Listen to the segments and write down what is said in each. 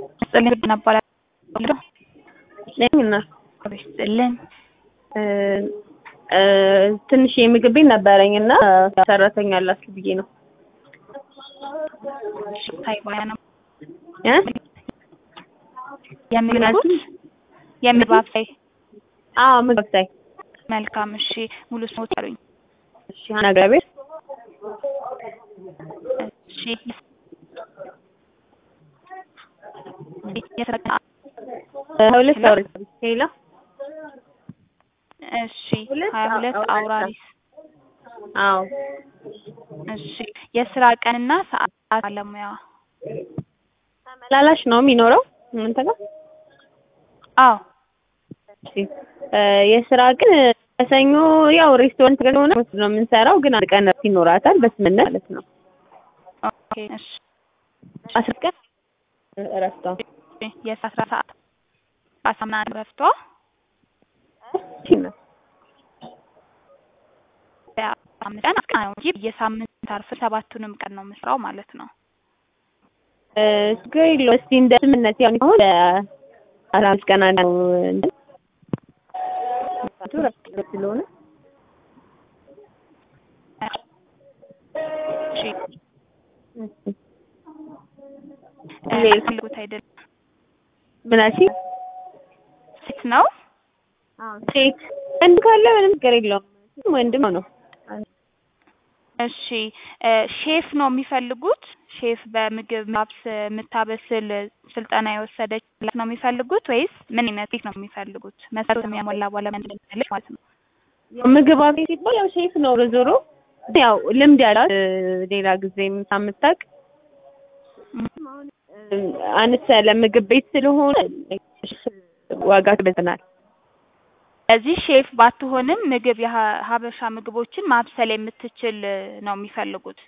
ስጥልን እናባላለሁ ነኝ እና ስጥልን ትንሽ የምግብ ቤት ነበረኝ እና ሰራተኛ አላችሁ ብዬ ነው። ታይ ባያ ነው እ የሚሉት የምግብ አብሳይ አዎ ምግብ አብሳይ። መልካም እሺ ሙሉ ስሞት አሉኝ እሺ ሀና ገብርኤል እሺ የስራ ሁለት ሰው ሄሎ እሺ ሀያ ሁለት አውራሪስ አዎ እሺ የስራ ቀንና ሰዓት ባለሙያ ተመላላሽ ነው የሚኖረው እናንተ ጋር? አዎ እሺ የስራ ቀን ከሰኞ ያው ሬስቶራንት ስለሆነ ነው የምንሰራው፣ ግን አንድ ቀን እረፍት ይኖራታል በስምምነት ማለት ነው። ኦኬ እሺ አስር ቀን እረፍቷ የአስራ ሰዓት አሳምና ረፍቷ አምስት ቀን አስቀና ነው እንጂ የሳምንት አርፍ ሰባቱንም ቀን ነው የምስራው ማለት ነው። ችግር የለውም። እስኪ እንደ ስምምነት ያው አሁን አስራ አምስት ቀን ነው እንትን እረፍት ስለሆነ እሺ ፈልጉት አይደለም ምን አልሽኝ? ሴት ነው ሴት ወንድ ካለ ምንም ችግር የለውም። ወንድም ነው። እሺ ሼፍ ነው የሚፈልጉት? ሼፍ በምግብ ማብስ የምታበስል ስልጠና የወሰደች ነው የሚፈልጉት ወይስ ምን አይነት ሴት ነው የሚፈልጉት? መስፈርት የሚያሟላ ባለሙያ እንደሚፈልግ ማለት ነው። ምግብ አብሳይ ሲባል ያው ሼፍ ነው ዞሮ ያው ልምድ ያላት ሌላ ጊዜም ሳምታቅ አነስ ያለ ምግብ ቤት ስለሆነ ዋጋ ትበትናል። እዚህ ሼፍ ባትሆንም ምግብ የሀበሻ ምግቦችን ማብሰል የምትችል ነው የሚፈልጉት።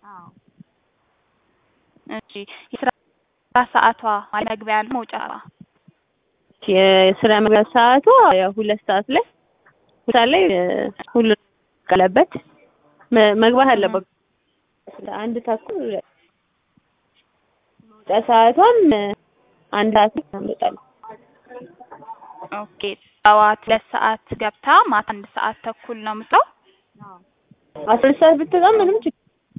እሺ የስራ ሰዓቷ ማለት መግቢያ ነው መውጫ የስራ መግቢያ ሰዓቷ ያው ሁለት ሰዓት ላይ ሁለት ሰዓት ላይ ሁሉ ቀለበት መግባት አለበት። አንድ ተኩል መውጫ ሰዓቷም አንድ ሰዓት ታመጣለች። ኦኬ ጠዋት ሁለት ሰዓት ገብታ ማታ አንድ ሰዓት ተኩል ነው የምትለው። አስራ ሁለት ሰዓት ብትወጣም ምንም ችግር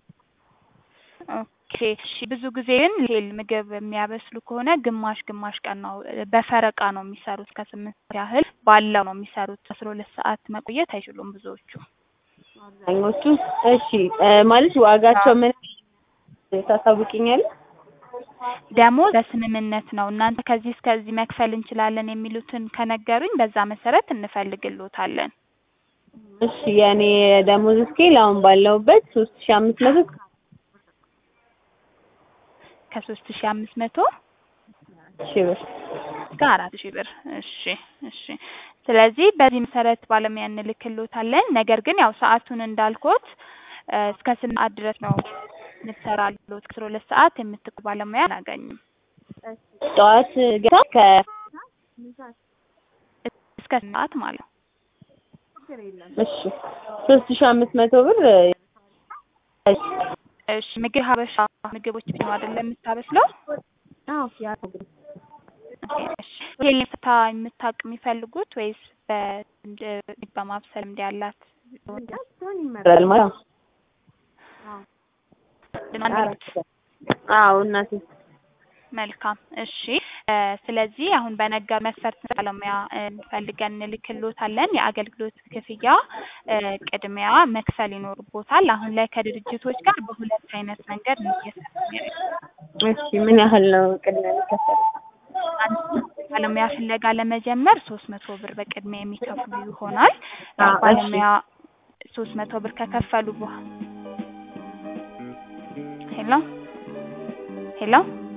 ኦኬ እሺ። ብዙ ጊዜ ግን ሆቴል ምግብ የሚያበስሉ ከሆነ ግማሽ ግማሽ ቀን ነው በፈረቃ ነው የሚሰሩት። ከስምንት ሰዓት ያህል ባለው ነው የሚሰሩት። አስራ ሁለት ሰዓት መቆየት አይችሉም ብዙዎቹ። አብዛኞቹ እሺ ማለት ዋጋቸው ምን ታሳውቂኛለሽ? ደሞዝ በስምምነት ነው። እናንተ ከዚህ እስከዚህ መክፈል እንችላለን የሚሉትን ከነገሩኝ በዛ መሰረት እንፈልግልዎታለን። እሺ የኔ ደሞዝ ስኬል አሁን ባለሁበት ሶስት ሺህ አምስት መቶ ከሶስት ሺህ አምስት መቶ ሺህ ብር እስከ አራት ሺህ ብር። እሺ እሺ። ስለዚህ በዚህ መሰረት ባለሙያ እንልክልዎታለን። ነገር ግን ያው ሰዓቱን እንዳልኩት እስከ ስምንት ሰዓት ድረስ ነው የምትሰራሉት። ከአስራ ሁለት ሰዓት የምትቆይ ባለሙያ አናገኝም። ጠዋት ገታ ከ እስከ ስምንት ሰዓት ማለት ነው። እሺ ሶስት ሺህ አምስት መቶ ብር እሺ ምግብ ሀበሻ ምግቦች ነው አይደለም የምታበስለው? አዎ ያ ሆቴል ፍታ የምታውቅ የሚፈልጉት ወይስ በማብሰል እንዲ ያላት ይመራል ማለት ነው። አዎ እናቴ መልካም እሺ። ስለዚህ አሁን በነገር መስፈርት ባለሙያ ፈልገን እንልክልዎታለን። የአገልግሎት ክፍያ ቅድሚያ መክፈል ይኖርቦታል። አሁን ላይ ከድርጅቶች ጋር በሁለት አይነት መንገድ ነው እየሰራን እሺ ምን ያህል ነው ቅድሚያ የሚከፈለው? ባለሙያ ፍለጋ ለመጀመር ሶስት መቶ ብር በቅድሚያ የሚከፍሉ ይሆናል። ባለሙያ ሶስት መቶ ብር ከከፈሉ በኋላ ሄሎ ሄሎ